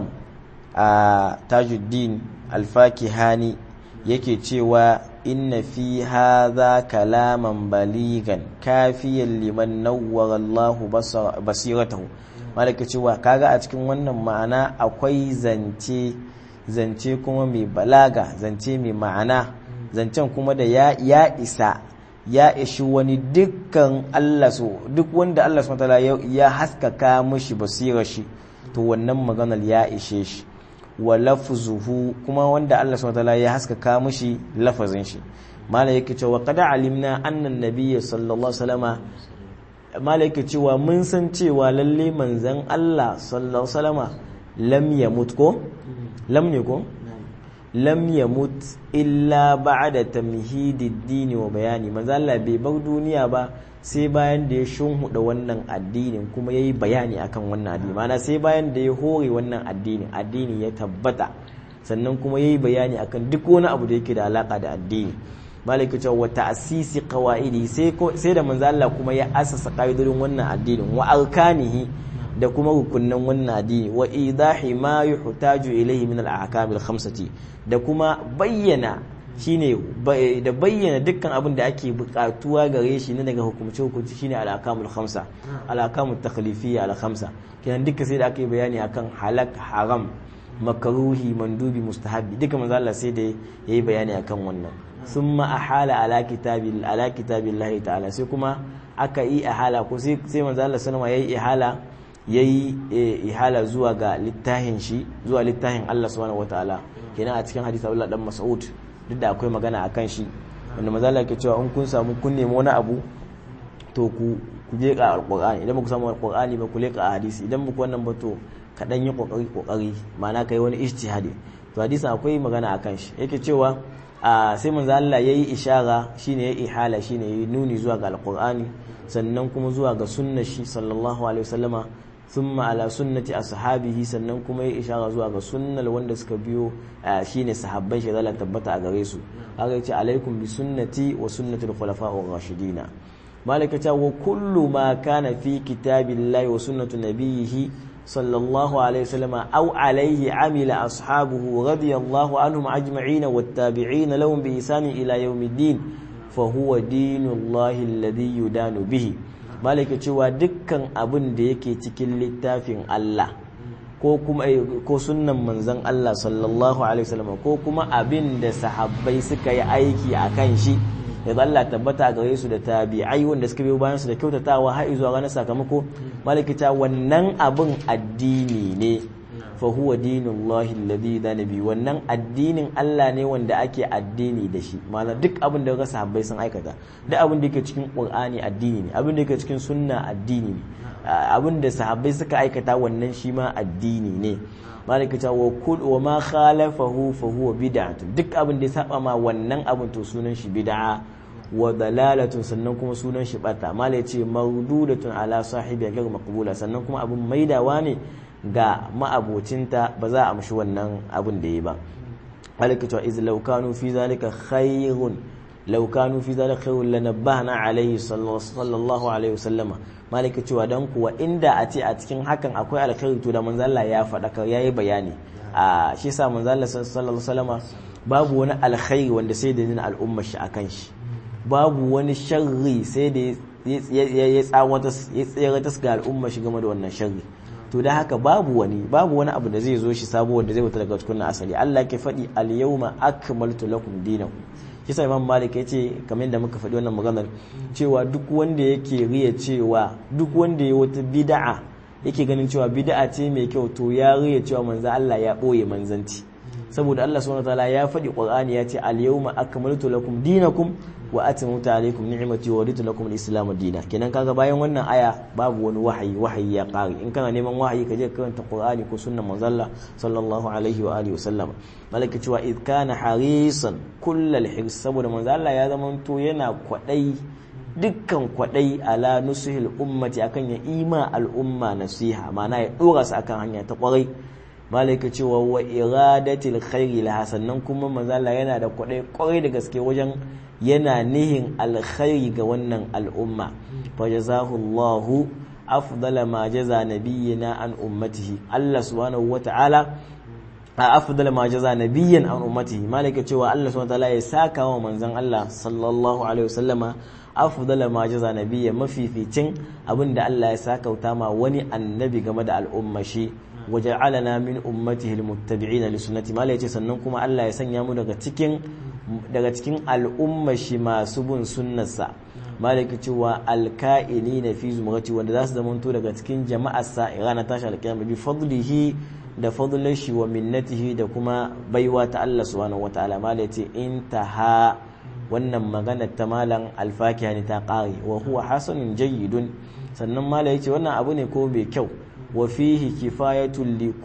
a tajuddin al fakihani yake cewa inna fi hadha kalaman baligan kafiyan liman nawwara Allah basiratahu malaka cewa kaga a cikin wannan ma'ana akwai zance zance kuma mai balaga zance mai ma'ana zancen kuma da ya, ya isa ya ishi wani dukkan Allah so duk wanda Allah subhanahu ya, ya haskaka mishi basirar shi to wannan maganar ya ishe shi wa lafzuhu kuma wanda Allah subhanahu ya haskaka mishi lafazin shi mala yake cewa qad alimna anna an-nabiy sallallahu alaihi wasallama mala yake cewa mun san cewa lalle manzon Allah sallallahu alaihi wasallama lam yamut ko lam ne ko lam yamut illa ba'da tamhidid dini wa bayani manzo Allah bai bar duniya ba sai bayan da ya shunhuda wannan addinin kuma yayi bayani akan wannan addini mana sai bayan da ya hore wannan addinin addini ya tabbata sannan kuma yayi bayani akan duk wani abu da yake da alaka da addini malaka cewa wa ta'sisi qawaidi sai sai da manzo Allah kuma ya asasa qaidodin wannan addinin wa arkanihi da kuma rukunnan wannan addini wa idahi ma yuhtaju ilayhi min al-ahkam al-khamsati da kuma bayyana shine da bayyana dukkan abin da ake bukatuwa gare shi ne daga hukumce hukunci shine al-ahkam al-khamsa al-ahkam at-takhlifiyya al-khamsa kenan duka sai da ake bayani akan halak haram makaruhi mandubi mustahabi duka manzo Allah sai da yayi bayani akan wannan summa ahala ala kitabi ala kitabillahi ta'ala sai kuma aka yi ihala ko sai sai manzo Allah sallama yayi ihala ya yi ihala zuwa ga littafin shi zuwa littafin Allah subhanahu wataala kenan a cikin hadisi Abdullah dan Mas'ud duk da akwai magana akan shi wanda manzo Allah ke cewa in kun samu kun nemi wani abu to ku ku je ka alqur'ani idan ku samu alqur'ani ba ku leka hadisi idan ku wannan ba to ka dan yi kokari kokari ma'ana kai wani ijtihadi to hadisin akwai magana akan shi yake cewa sai manzo Allah yayi ishara shine yayi ihala shine yayi nuni zuwa ga alqur'ani sannan kuma zuwa ga sunnar shi sallallahu alaihi wasallama thumma ala sunnati ashabihi sannan kuma ya ishara zuwa ga sunnal wanda suka biyo shine sahabban shi zalla tabbata a gare su haka yace alaikum bi sunnati wa sunnati al-khulafa'ur rashidina malaka ta wa kullu ma kana fi kitabillahi wa sunnati nabiyhi sallallahu alaihi wasallam aw alaihi amila ashabuhu radiyallahu anhum ajma'in wattabi'in lahum bi ihsan ila yawmiddin fa huwa dinullahi alladhi yudanu bihi malaka cewa dukkan abin da yake cikin littafin Allah ko kuma ko sunnan manzon Allah sallallahu alaihi wasallam ko kuma abin da sahabbai suka yi aiki akan shi ya Allah tabbata gare su da tabi'ai wanda suka biyo bayan su da kyautatawa har zuwa ranar sakamako malaka ta wannan abin addini ne fa huwa dinullahi alladhi da nabi wannan addinin Allah ne wanda ake addini da shi ma'ana duk abin da ga sahabbai sun aikata duk abin da yake cikin Qur'ani addini ne abin da yake cikin sunna addini ne abin da sahabbai suka aikata wannan shi ma addini ne malaka ta wa kul wa ma khalafahu fa huwa bid'atun duk abin da ya saba ma wannan abin to sunan shi bid'a wa dalalatun sannan kuma sunan shi bata malai ce mawdudatun ala sahibi ga maqbula sannan kuma abin maidawa ne ga ma'abocinta ba za a amshi wannan abin da ya ba malaka ta iz law kanu fi zalika khayrun law kanu fi zalika khayrun lanabbahna alayhi sallallahu alaihi wasallama malaka cewa dan kuwa inda a ce a cikin hakan akwai alkhairi to da manzo Allah ya faɗa yayi bayani a shi yasa manzo Allah sallallahu alaihi wasallama babu wani alkhairi wanda sai da yin al'umma shi akan shi babu wani sharri sai da ya tsawata ya tsere ta ga al'umma shi game da wannan sharri to da haka babu wani babu wani abu da zai zo shi sabo wanda zai wuta daga cikin asali Allah ke faɗi al-yawma akmaltu lakum dinakum kisa imam malik ya ce kamar yadda muka faɗi wannan maganar cewa duk wanda yake riya cewa duk wanda ya wata bid'a yake ganin cewa bid'a ce mai kyau to ya riya cewa manzo Allah ya ɓoye manzanci saboda Allah subhanahu wataala ya faɗi Qur'ani ya ce al-yawma akmaltu lakum dinakum wa atmamtu alaykum ni'mati wa raditu lakum al-islam dinan kenan kaga bayan wannan aya babu wani wahayi wahayi ya kare in kana neman wahayi ka je karanta qur'ani ko sunnan manzalla sallallahu alaihi wa alihi wasallam malaka cewa id kana harisan kullal hirs saboda manzalla ya zamanto yana kwadai dukkan kwadai ala nusuhil ummati akan ya ima al'umma nasiha ma'ana ya dora su akan hanya ta kwarai malaka cewa wa iradatil khairi laha sannan kuma manzala yana da kwadai kwarai da gaske wajen yana nihin alkhairi ga wannan al'umma fa jazahullahu afdala ma jaza nabiyyina an ummatihi Allah subhanahu wata'ala a afdala ma jaza nabiyyan an ummatihi malaka cewa Allah subhanahu wata'ala ya saka wa manzon Allah sallallahu alaihi wasallama afdala ma jaza nabiyya mafificin abinda Allah ya sakauta ma wani annabi game da al'umma shi waja'alana min ummatihi almuttabi'ina li sunnati mala yace sannan kuma Allah ya sanya mu daga cikin daga cikin al'umma shi masu bin sunnarsa malaka cewa alka'inina fi zumrati wanda za su zamanto daga cikin jama'arsa irana tashi alkiyama bi fadlihi da fadlan shi wa minnatihi da kuma baiwa ta Allah subhanahu wataala mala yace intaha wannan magana ta malam alfakiya ne ta kare wa huwa hasanun jayyidun sannan mala yace wannan abu ne ko bai kyau wa fihi kifayatun li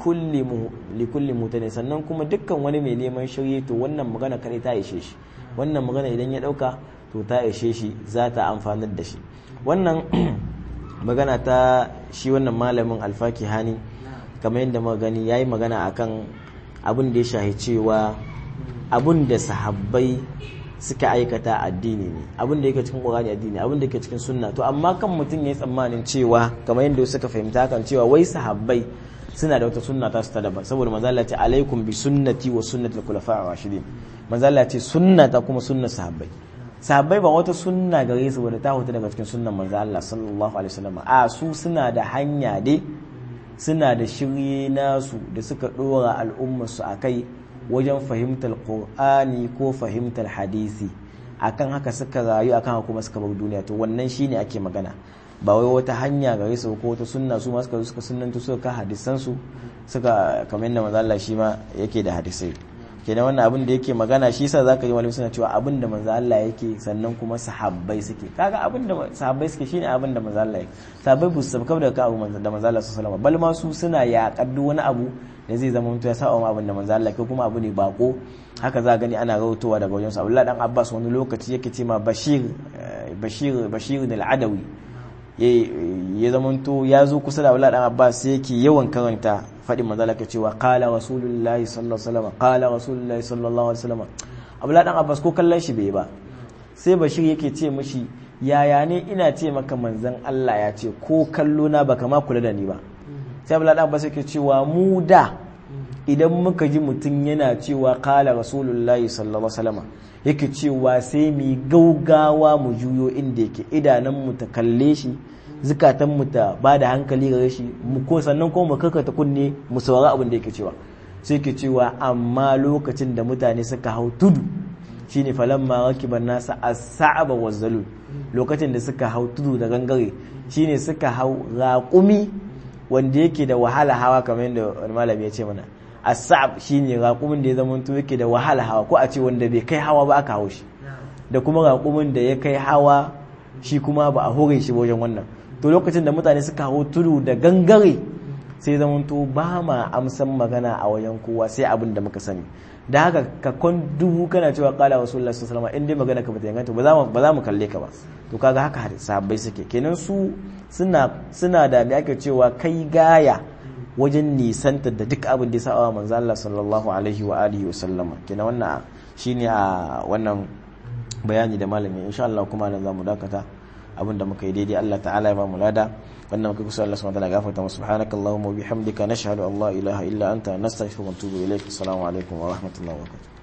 kulli mutane sannan kuma dukkan wani mai neman shirye to wannan magana kare ta ishe shi wannan magana idan ya dauka to ta ishe shi za ta amfanar da shi wannan magana ta shi wannan malamin alfaki hani kamar yadda muka gani yayi magana akan abin da ya shahi cewa abin da sahabbai suka aikata addini ne abin da yake cikin qur'ani addini abin da yake cikin sunna to amma kan mutum yayi tsammanin cewa kamar yadda suka fahimta kan cewa wai sahabbai suna da wata sunna ta su ta daban saboda manzo Allah ce alaikum bi sunnati wa sunnati al-khulafa ar-rashidin manzo Allah ce sunna ta kuma sunna sahabbai sahabbai ba wata sunna gare su wadda ta huta daga cikin sunnan manzo Allah sallallahu alaihi wasallam a su suna da hanya dai suna da shirye nasu da suka dora al'ummar su akai wajen fahimtar qur'ani ko fahimtar hadisi akan haka suka rayu akan haka kuma suka bar duniya to wannan shine ake magana ba wai wata hanya gare su ko wata sunna su ma suka suka sunnantu suka ka hadisan su suka kamar yadda manzo Allah shi ma yake da hadisai kenan wannan abin da yake magana shi yasa zaka ji malami suna cewa abin da manzo Allah yake sannan kuma sahabbai suke kaga abin da sahabbai suke shine abin da manzo Allah yake sahabbai bu su sabka da ka abu da manzo Allah sallallahu alaihi wasallam bal ma su suna yaƙar duk wani abu da zai zama mutu ya sa wa abin da manzo Allah ko kuma abu ne bako haka za gani ana rawaitowa daga wajen sa Abdullah dan Abbas wani lokaci yake ce ma Bashir Bashir Bashir al-Adawi ya zamanto ya zo kusa da Abdullah dan Abbas yake yawan karanta faɗin manzo Allah cewa qala rasulullahi sallallahu alaihi wasallam qala rasulullahi sallallahu alaihi wasallam Abdullah dan Abbas ko kallon shi bai ba sai Bashir yake ce mishi yaya ne ina ce maka manzon Allah ya ce ko kallo na baka ma kula da ni ba sai Abdullah dan Abbas yake cewa mu da idan muka ji mutum yana cewa qala rasulullahi sallallahu alaihi wasallam yake cewa sai mu gaugawa mu juyo inda yake idanun mu ta kalle shi zukatan mu ta ba da hankali gare shi mu ko sannan ko mu karkata kunne mu saurari abin da yake cewa sai yake cewa amma lokacin da mutane suka hau tudu shine falamma rakiban nasa as-sa'aba waz-zalul lokacin da suka hau tudu da gangare shine suka hau raƙumi wanda yake da wahala hawa kamar yadda wani malami ya ce mana as-sa'ab shine raƙumin da ya zama to yake da wahala hawa ko a ce wanda bai kai hawa ba aka hawo shi da kuma raƙumin da ya kai hawa shi kuma ba a hore shi wajen wannan to lokacin da mutane suka hau tudu da gangare sai zama to ba ma amsan magana a wajen kowa sai abin da muka sani da haka ka kon dubu kana cewa kala rasulullah sallallahu alaihi wasallam in dai magana ka bata inganta ba za mu ba za mu kalle ka ba to kaga haka sahabbai suke kenan su suna suna da me ake cewa kai gaya wajen nisanta da duk abin da ya sa manzo Allah sallallahu alaihi wa alihi wa sallama kenan wannan shine a wannan bayani da malami insha Allah kuma nan zamu dakata abin da muka yi daidai Allah ta'ala ya ba mu lada wannan muka kusa Allah subhanahu wa ta'ala gafarta mu subhanakallahumma wa bihamdika nashhadu an la ilaha illa anta nastaghfiruka wa natubu ilaik assalamu alaikum wa rahmatullahi wa barakatuh